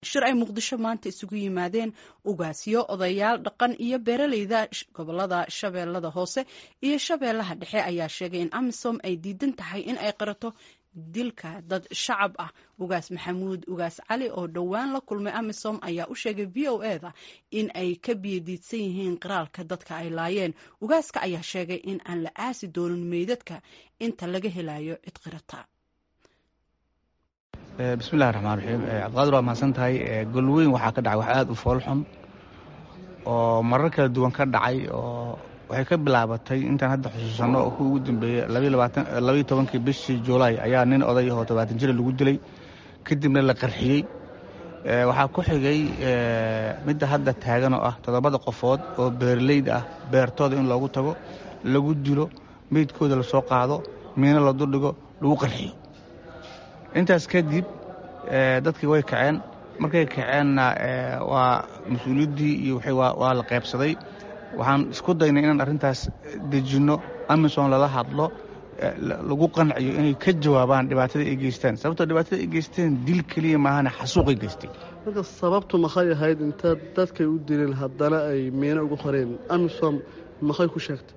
shir ay muqdisho maanta isugu yimaadeen ugaasyo odayaal dhaqan iyo beeraleyda gobolada shabeellada hoose iyo shabeellaha dhexe ayaa sheegay in amisom ay diidan tahay in ay qarato dilka dad shacab ah ugaas maxamuud ugaas cali oo dhowaan la kulmay amisom ayaa u sheegay v o eda in ay ka biyadiidsan yihiin qiraalka dadka ay laayeen ugaaska ayaa sheegay in aan la aasi doonin meydadka inta laga helayo cid qirata bismillahi raxmaan raxiim cabdiqaadir waa mahadsan tahay golweyn waxaa ka dhacay wax aada u foolxun oo marar kala duwan ka dhacay oo waxay ka bilaabatay intaan hadda xusuusanno oo kuwa ugu dambeeyey labaiyo tobankii bishii juulaay ayaa nin oday ahoo tobaatan jira lagu dilay kadibna la qarxiyey waxaa ku xigay midda hadda taagan oo ah toddobada qofood oo beeraleyda ah beertooda in loogu tago lagu dilo meydkooda lasoo qaado miino la duldhigo lagu qarxiyo intaas kadib dadkii way kaceen markay kaceenna waa mas-uuliyaddii iyo waa la qaybsaday waxaan isku daynay inaan arrintaas dejinno amison lala hadlo lagu qanciyo inay ka jawaabaan dhibaatada ay geystaan sababtoo dhibaatada ay geysteen dil keliya maahane xasuuqay geystay marka sababtu maxay ahayd intaad dadkay u dileen haddana ay miino ugu qoreen amisom maxay ku sheegtay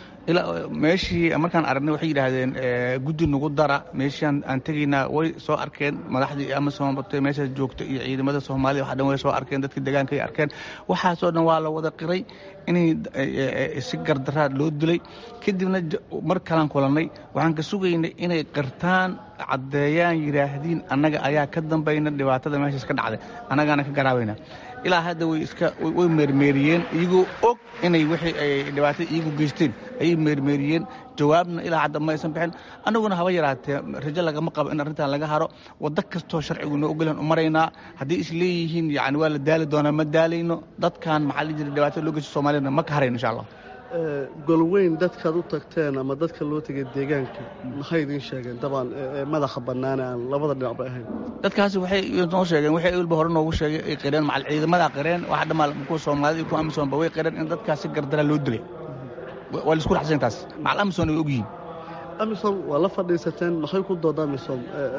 meeshii markaan aragnay waxay yidhaahdeen guddi nagu dara meeshiaan aan tegaynaa way soo arkeen madaxdii amisom meeshaas joogta iyo ciidamada soomaalida waxa dhan way soo arkeen dadkii deegaanka ay arkeen waxaasoo dhan waa la wada qiray inay si gardaraad loo dilay kadibna mar kalaan kulannay waxaan ka sugaynay inay qirtaan caddeeyaan yidhaahdiin annaga ayaa ka dambayna dhibaatada meeshaas ka dhacday annagaana ka garaabayna ilaa hadda way iska way meermeeriyeen iyagoo og inay wixii ay dhibaatada iyagu geysteen ayay meermeeriyeen jawaabna ilaa hadda ma aysan bixin annaguna haba yaraatee rajo lagama qabo in arrintan laga haro waddo kastoo sharcigu noo ogolan u maraynaa haddii is leeyihiin yani waa la daali doonaa ma daalayno dadkan maxaa la jira dhibaatada loo geysta soomaaliyana ma ka harayno insha allah golweyn dadkaad u tagteen ama dadka loo tegay deegaanka maxay idiin sheegeen dabcan madaxa bannaane aan labada dhinacba ahayn dadkaasi waxay noo sheegeen waxay walba hore noogu sheegay ay qireen macal ciidamadaa qireen waxa dhammaa kuwa soomaalida iyo kuwa amisoonba way qireen in dadkaasi gardaraa loo dilay waa laisku raxsan taas macal amisoon ay ogyihiin amisom waa la fadhiisateen maxay ku dooda amisom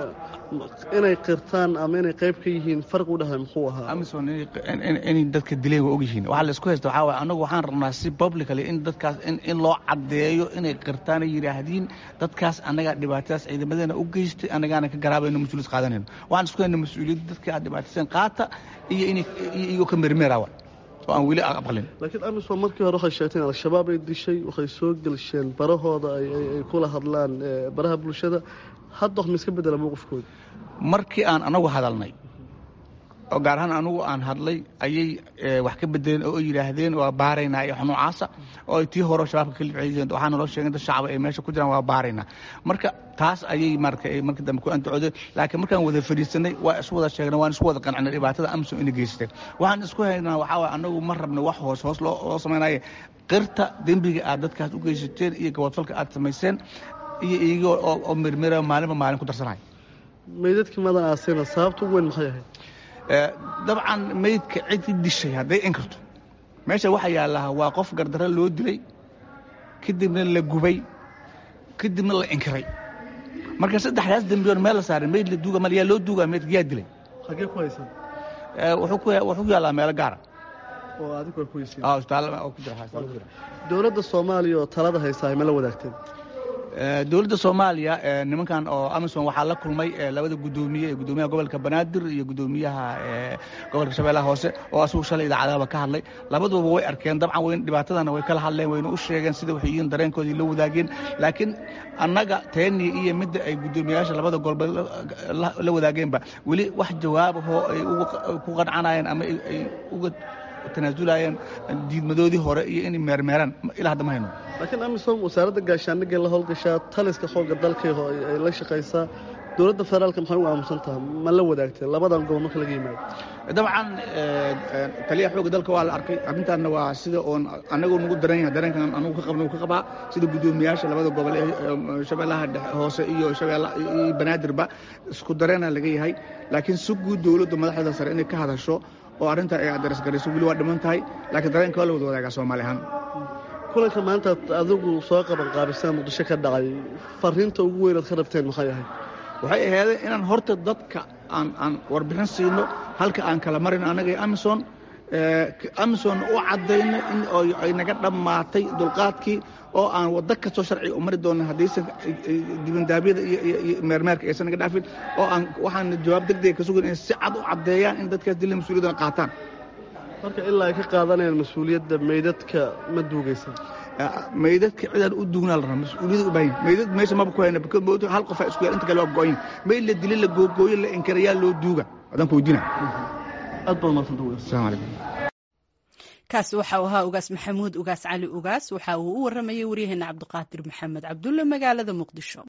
inay qirtaan ama inay qayb ka yihiin farqi u dhahay muxuu ahaa amisom inay dadka dileen waa ogyihiin waxaa laisku haysta waxaa waay annagu waxaan rabnaa si publicly in dadkaas in loo caddeeyo inay qirtaan ay yidhaahdiin dadkaas annagaa dhibaatadaas ciidamadeena u geystay annagaana ka garaabayno mas-uuliyad qaadanayno waxaan isku hayna mas-uuliyadda dadka aad dhibaatayseen qaata iyo inay iyagoo ka mermeerawa oo aan weli aqbalin laakiin amisom markii hore waxay sheegteen al-shabaab ay dishay waxay soo gelsheen barahooda ay kula hadlaan baraha bulshada hadda wax ma iska bedela mowqifkooda markii aan anagu hadalnay oo gaar ahaan anugu aan hadlay ayay wax ka bedeleen oo yidhaahdeen waa baaraynaa iyo noocaasa oo ay tii hore shabaabka ka libciyeen waxaana loo sheegay dad shacaba ay meesha ku jiraan waa baaraynaa marka taas ayay marka markii dambe ku andacoodeen laakiin markaan wada fadhiisanay waa isu wada sheegnay waan isku wada qancinay dhibaatada amsom inay geysatay waxaan isku haynaa waxaa waay annagu ma rabno wax hoos hoos loo samaynaye qirta dembiga aad dadkaas u geysateen iyo gabadfalka aad samayseen iyo iyagoo oo mirmira maalinba maalin ku darsanaya meydadkii madan aasina sababta ugu weyn maxay ahayd dabcan meydka cidii dishay hadday inkarto meesha waxaa yaallaha waa qof gardaro loo dilay kadibna la gubay kadibna la inkiray marka saddexdaas dembiyoon meel la saaray meyd la duuga mal yaa loo duugaa meydka yaa dilay xaggee ku haysan wuxuu ku yaallaa meelo gaara oo adigu ay ku haysiin isbitaal ku jira dowladda soomaaliya oo talada haysaa ay ma la wadaagteen dowladda soomaaliya nimankan oo amisom waxaa la kulmay labada gudoomiye ee gudoomiyaha gobolka banaadir iyo gudoomiyaha gobolka shabeellaha hoose oo asugu shalay idaacadahaba ka hadlay labaduba way arkeen dabcan wn dhibaatadana way kala hadleen wayna u sheegeen sida waxay yihiin dareenkoodii la wadaageen laakiin annaga teeni iyo midda ay gudoomiyayaasha labada golba la wadaageenba weli wax jawaabahoo ay ku qancanayeen ama ay uga tanaazulayeen diidmadoodii hore iyo inay meermeeraan ilaa hadda ma hayno laakiin amisom wasaaradda gaashaandhigay la howlgashaa taliska xoogga dalkayho ay la shaqaysaa dowladda federaalka maxay u aamusan tahay ma la wadaagtee labadan gobol marka laga yimaado dabcan taliyaha xoogga dalka waa la arkay arrintaanna waa sida oon anagoo nagu daran yahay dareenkan anugu ka qabna ka qabaa sida guddoomiyaasha labada gobol ee shabeellaha hoose iyo shabeella iyo banaadirba isku dareena laga yahay laakiin si guud dowladda madaxda sare inay ka hadasho oo arrinta ay adarasgarayso weli waa dhiman tahay laakiin dareenka waa la wada wadaagaa soomaali ahaan kulanka maanta adigu soo qaban qaabisaan muqdisho ka dhacay fariinta ugu weynaad ka rabteen maxay ahayd waxay ahaydeen inaan horta dadka aan aan warbixin siino halka aan kala marin anaga iyo amison amison u caddayno in ay naga dhammaatay dulqaadkii oo aan waddo kastoo sharciga u mari doona haddaysan dibandaabyada iyo meermeerka aysan naga dhaafin oo aan waxaan jawaab degdega ka sugan in si cad u caddeeyaan in dadkaas dila mas-uuliyadana qaataan marka ilaa ay ka qaadanayaan mas-uuliyadda meydadka ma duugaysan meydadka cidaan u duugnaa la rabaa mas-uuliyada u baahan meydad meesha maba ku hayna because hal qofaa isku yaal inta kale waa go'ayn meyd la dili la googooyo la inkarayaa loo duuga adaan ku weydiina aad baad mahadsanta asalaamu calaykum kaasi waxa uu ahaa ugaas maxamuud ugaas cali ugaas waxa uu u waramayay waryaheena cabdiqaadir maxamed cabdulle magaalada muqdisho